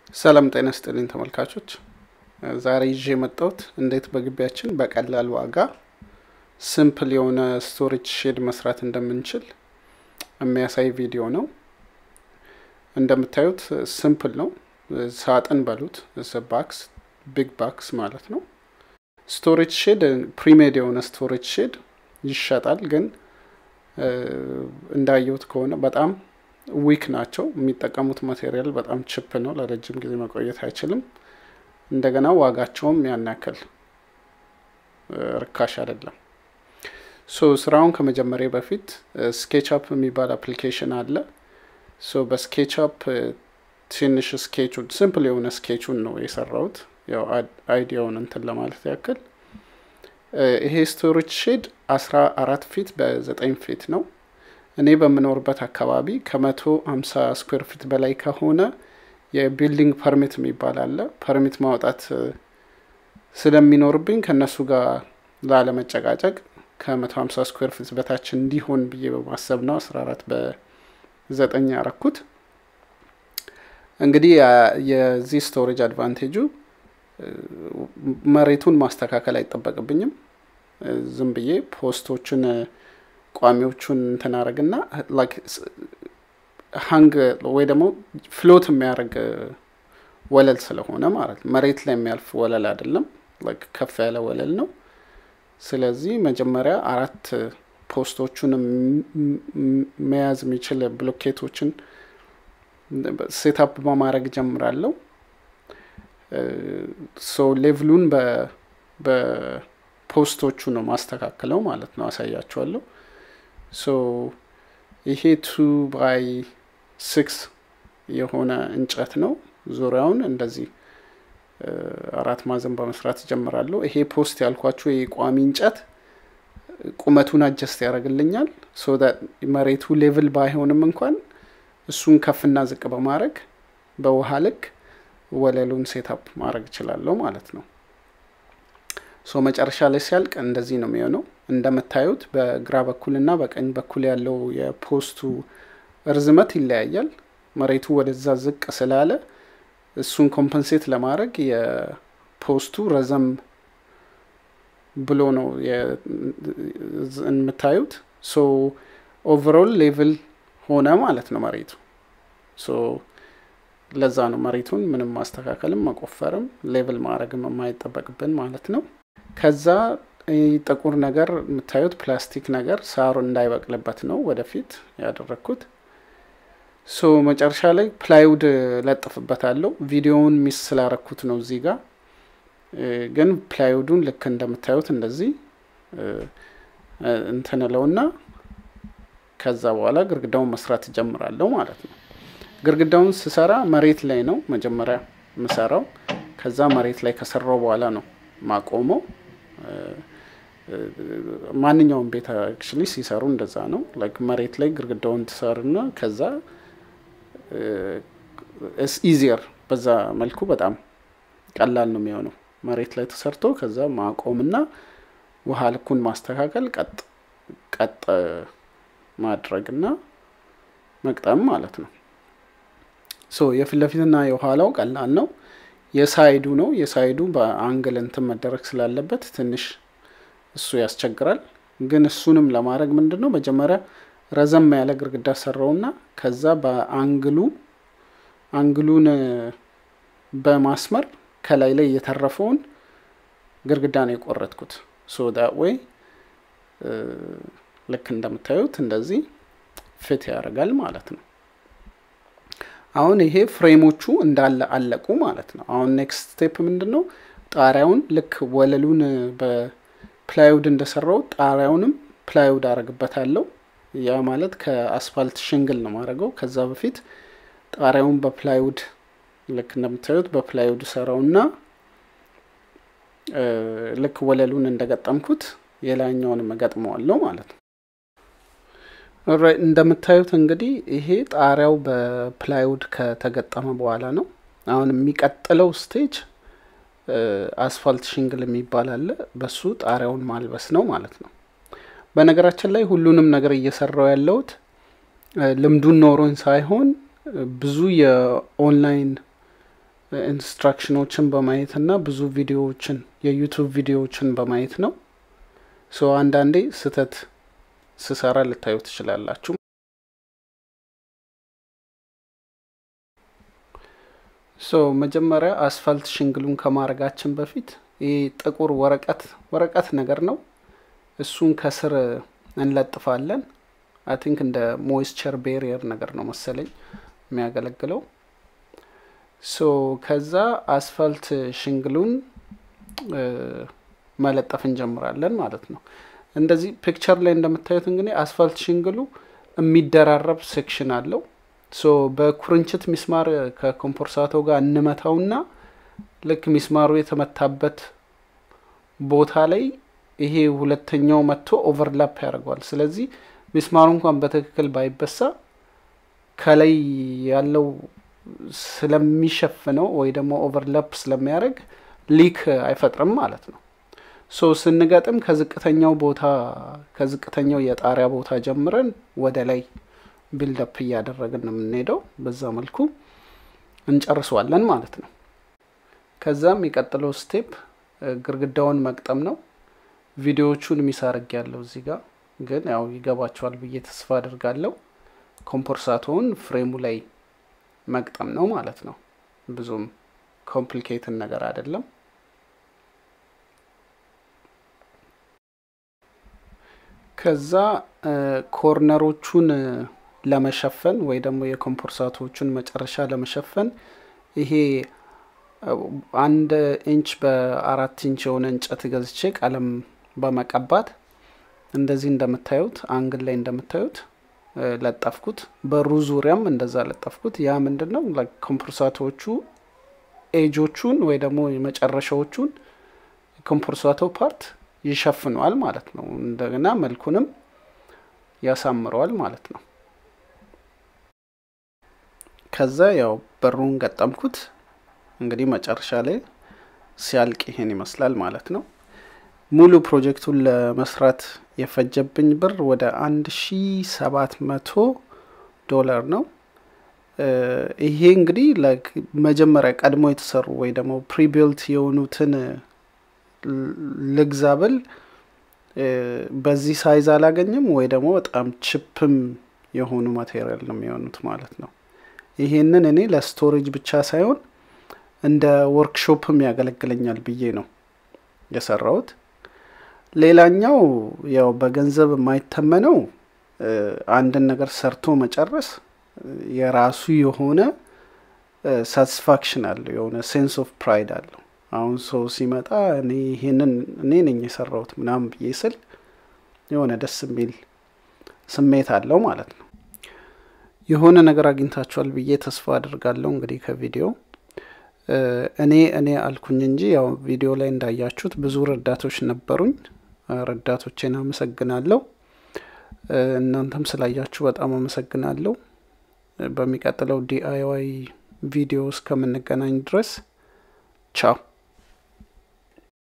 ሰላም ጤና ስጥልኝ ተመልካቾች፣ ዛሬ ይዤ የመጣሁት እንዴት በግቢያችን በቀላል ዋጋ ሲምፕል የሆነ ስቶሬጅ ሼድ መስራት እንደምንችል የሚያሳይ ቪዲዮ ነው። እንደምታዩት ሲምፕል ነው። ሳጥን በሉት ባክስ ቢግ ባክስ ማለት ነው። ስቶሬጅ ሼድ ፕሪሜድ የሆነ ስቶሬጅ ሼድ ይሸጣል፣ ግን እንዳየሁት ከሆነ በጣም ዊክ ናቸው። የሚጠቀሙት ማቴሪያል በጣም ችፕ ነው። ለረጅም ጊዜ መቆየት አይችልም። እንደገና ዋጋቸውም ያን ያክል ርካሽ አይደለም። ሶ ስራውን ከመጀመሪያ በፊት ስኬችአፕ የሚባል አፕሊኬሽን አለ። ሶ በስኬችአፕ ትንሽ ስኬቹን ሲምፕል የሆነ ስኬቹን ነው የሰራሁት፣ ያው አይዲያውን እንትን ለማለት ያክል። ይሄ ስቶሬጅ ሼድ አስራ አራት ፊት በዘጠኝ ፊት ነው። እኔ በምኖርበት አካባቢ ከመቶ ሀምሳ ስኩዌር ፊት በላይ ከሆነ የቢልዲንግ ፐርሚት የሚባል አለ። ፐርሚት ማውጣት ስለሚኖርብኝ ከእነሱ ጋር ላለመጨቃጨቅ ከመቶ ሀምሳ ስኩዌር ፊት በታች እንዲሆን ብዬ በማሰብ ነው አስራ አራት በዘጠኝ ያረኩት። እንግዲህ የዚህ ስቶሬጅ አድቫንቴጁ መሬቱን ማስተካከል አይጠበቅብኝም። ዝም ብዬ ፖስቶችን ቋሚዎቹን እንትን አረግና ሀንግ ወይ ደግሞ ፍሎት የሚያደርግ ወለል ስለሆነ ማለት ነው። መሬት ላይ የሚያልፍ ወለል አይደለም፣ ከፍ ያለ ወለል ነው። ስለዚህ መጀመሪያ አራት ፖስቶቹን መያዝ የሚችል ብሎኬቶችን ሴታፕ በማድረግ ጀምራለሁ። ሶ ሌቭሉን በፖስቶቹ ነው ማስተካከለው ማለት ነው። አሳያችኋለሁ። ሶ ይሄ ቱ ባይ ሲክስ የሆነ እንጨት ነው። ዙሪያውን እንደዚህ አራት ማዕዘን በመስራት ጀምራለሁ። ይሄ ፖስት ያልኳችሁ የቋሚ እንጨት ቁመቱን አጀስት ያደርግልኛል። ሶ መሬቱ ሌቭል ባይሆንም እንኳን እሱን ከፍና ዝቅ በማድረግ በውሃ ልክ ወለሉን ሴታፕ ማድረግ እችላለሁ ማለት ነው። ሶ መጨረሻ ላይ ሲያልቅ እንደዚህ ነው የሚሆነው። እንደምታዩት በግራ በኩልና በቀኝ በኩል ያለው የፖስቱ እርዝመት ይለያያል። መሬቱ ወደዛ ዝቅ ስላለ እሱን ኮምፐንሴት ለማድረግ የፖስቱ ረዘም ብሎ ነው የምታዩት። ሶ ኦቨሮል ሌቭል ሆነ ማለት ነው መሬቱ። ሶ ለዛ ነው መሬቱን ምንም ማስተካከልም መቆፈርም ሌቭል ማድረግም የማይጠበቅብን ማለት ነው። ከዛ ጥቁር ነገር የምታዩት ፕላስቲክ ነገር ሳሩ እንዳይበቅልበት ነው ወደፊት ያደረግኩት። ሶ መጨረሻ ላይ ፕላይውድ ለጥፍበታለሁ። ቪዲዮውን ሚስ ስላረኩት ነው እዚህ ጋር ግን ፕላይውዱን ልክ እንደምታዩት እንደዚህ እንትንለውና ከዛ በኋላ ግርግዳውን መስራት እጀምራለሁ ማለት ነው። ግርግዳውን ስሰራ መሬት ላይ ነው መጀመሪያ የምሰራው። ከዛ መሬት ላይ ከሰራው በኋላ ነው ማቆመው። ማንኛውም ቤት አክቹዋሊ ሲሰሩ እንደዛ ነው። ላይክ መሬት ላይ ግርግዳውን ትሰሩና ከዛ ኢዚየር በዛ መልኩ በጣም ቀላል ነው የሚሆነው። መሬት ላይ ተሰርቶ ከዛ ማቆምና ውሃ ልኩን ማስተካከል ቀጥ ቀጥ ማድረግና መቅጠም ማለት ነው። ሶ የፊት ለፊትና የኋላው ቀላል ነው። የሳይዱ ነው። የሳይዱ በአንግል እንትን መደረግ ስላለበት ትንሽ እሱ ያስቸግራል። ግን እሱንም ለማድረግ ምንድን ነው መጀመሪያ ረዘም ያለ ግርግዳ ሰራውና ከዛ በአንግሉ አንግሉን በማስመር ከላይ ላይ የተረፈውን ግርግዳ ነው የቆረጥኩት። ሶ ዳት ወይ ልክ እንደምታዩት እንደዚህ ፊት ያደርጋል ማለት ነው። አሁን ይሄ ፍሬሞቹ እንዳለ አለቁ ማለት ነው። አሁን ኔክስት ስቴፕ ምንድን ነው? ጣሪያውን ልክ ወለሉን በፕላይውድ እንደሰራው ጣሪያውንም ፕላይውድ አረግበታለሁ። ያ ማለት ከአስፋልት ሽንግል ነው ማድረገው። ከዛ በፊት ጣሪያውን በፕላይውድ ልክ እንደምታዩት በፕላይውድ ሰራውና ልክ ወለሉን እንደገጠምኩት የላይኛውንም እገጥመዋለሁ ማለት ነው። እንደምታዩት እንግዲህ ይሄ ጣሪያው በፕላይውድ ከተገጠመ በኋላ ነው። አሁን የሚቀጥለው ስቴጅ አስፋልት ሽንግል የሚባል አለ። በሱ ጣሪያውን ማልበስ ነው ማለት ነው። በነገራችን ላይ ሁሉንም ነገር እየሰራው ያለሁት ልምዱን ኖሮኝ ሳይሆን ብዙ የኦንላይን ኢንስትራክሽኖችን በማየት እና ብዙ ቪዲዮዎችን የዩቱብ ቪዲዮዎችን በማየት ነው። ሶ አንዳንዴ ስህተት ስሰራ ልታዩ ትችላላችሁ። ሶ መጀመሪያ አስፋልት ሽንግሉን ከማድረጋችን በፊት ይህ ጥቁር ወረቀት ወረቀት ነገር ነው። እሱን ከስር እንለጥፋለን። አይ ቲንክ እንደ ሞይስቸር ቤሪየር ነገር ነው መሰለኝ የሚያገለግለው። ሶ ከዛ አስፋልት ሽንግሉን መለጠፍ እንጀምራለን ማለት ነው። እንደዚህ ፒክቸር ላይ እንደምታዩት እንግዲህ አስፋልት ሽንግሉ የሚደራረብ ሴክሽን አለው። ሶ በኩርንችት ሚስማር ከኮምፖርሳቶ ጋር እንመታውና ልክ ሚስማሩ የተመታበት ቦታ ላይ ይሄ ሁለተኛው መጥቶ ኦቨርላፕ ያደርገዋል። ስለዚህ ሚስማሩ እንኳን በትክክል ባይበሳ ከላይ ያለው ስለሚሸፍነው ወይ ደግሞ ኦቨርላፕ ስለሚያደርግ ሊክ አይፈጥርም ማለት ነው። ሶ ስንገጥም ከዝቅተኛው ቦታ ከዝቅተኛው የጣሪያ ቦታ ጀምረን ወደ ላይ ቢልደፕ እያደረግን ነው የምንሄደው። በዛ መልኩ እንጨርሰዋለን ማለት ነው። ከዛም የቀጥለው ስቴፕ ግርግዳውን መቅጠም ነው። ቪዲዮዎቹን ሚሳርግ ያለው እዚህ ጋር ግን ያው ይገባቸዋል ብዬ ተስፋ አድርጋለሁ። ኮምፖርሳቶውን ፍሬሙ ላይ መቅጠም ነው ማለት ነው። ብዙም ኮምፕሊኬትን ነገር አይደለም። ከዛ ኮርነሮቹን ለመሸፈን ወይ ደግሞ የኮምፖርሳቶቹን መጨረሻ ለመሸፈን ይሄ አንድ ኢንች በአራት ኢንች የሆነ እንጨት ገዝቼ ቀለም በመቀባት እንደዚህ እንደምታዩት አንግል ላይ እንደምታዩት ለጠፍኩት። በሩ ዙሪያም እንደዛ ለጠፍኩት። ያ ምንድን ነው ኮምፖርሳቶቹ ኤጆቹን ወይ ደግሞ የመጨረሻዎቹን ኮምፖርሳቶ ፓርት ይሸፍነዋል ማለት ነው። እንደገና መልኩንም ያሳምረዋል ማለት ነው። ከዛ ያው በሩን ገጠምኩት። እንግዲህ መጨረሻ ላይ ሲያልቅ ይሄን ይመስላል ማለት ነው። ሙሉ ፕሮጀክቱን ለመስራት የፈጀብኝ ብር ወደ አንድ ሺ ሰባት መቶ ዶላር ነው። ይሄ እንግዲህ መጀመሪያ ቀድሞ የተሰሩ ወይ ደግሞ ፕሪቢልት የሆኑትን ልግዛ ብል በዚህ ሳይዝ አላገኝም ወይ ደግሞ በጣም ችፕም የሆኑ ማቴሪያል ነው የሚሆኑት ማለት ነው። ይሄንን እኔ ለስቶሬጅ ብቻ ሳይሆን እንደ ወርክሾፕም ያገለግለኛል ብዬ ነው የሰራሁት። ሌላኛው ያው በገንዘብ የማይተመነው አንድን ነገር ሰርቶ መጨረስ የራሱ የሆነ ሳቲስፋክሽን አለው፣ የሆነ ሴንስ ኦፍ ፕራይድ አለው። አሁን ሰው ሲመጣ እኔ ይሄንን እኔ ነኝ የሰራሁት ምናምን ብዬ ስል የሆነ ደስ የሚል ስሜት አለው ማለት ነው። የሆነ ነገር አግኝታችኋል ብዬ ተስፋ አድርጋለሁ። እንግዲህ ከቪዲዮ እኔ እኔ አልኩኝ እንጂ ያው ቪዲዮ ላይ እንዳያችሁት ብዙ ረዳቶች ነበሩኝ። ረዳቶቼን አመሰግናለሁ። እናንተም ስላያችሁ በጣም አመሰግናለሁ። በሚቀጥለው ዲአይዋይ ቪዲዮ እስከምንገናኝ ድረስ ቻው።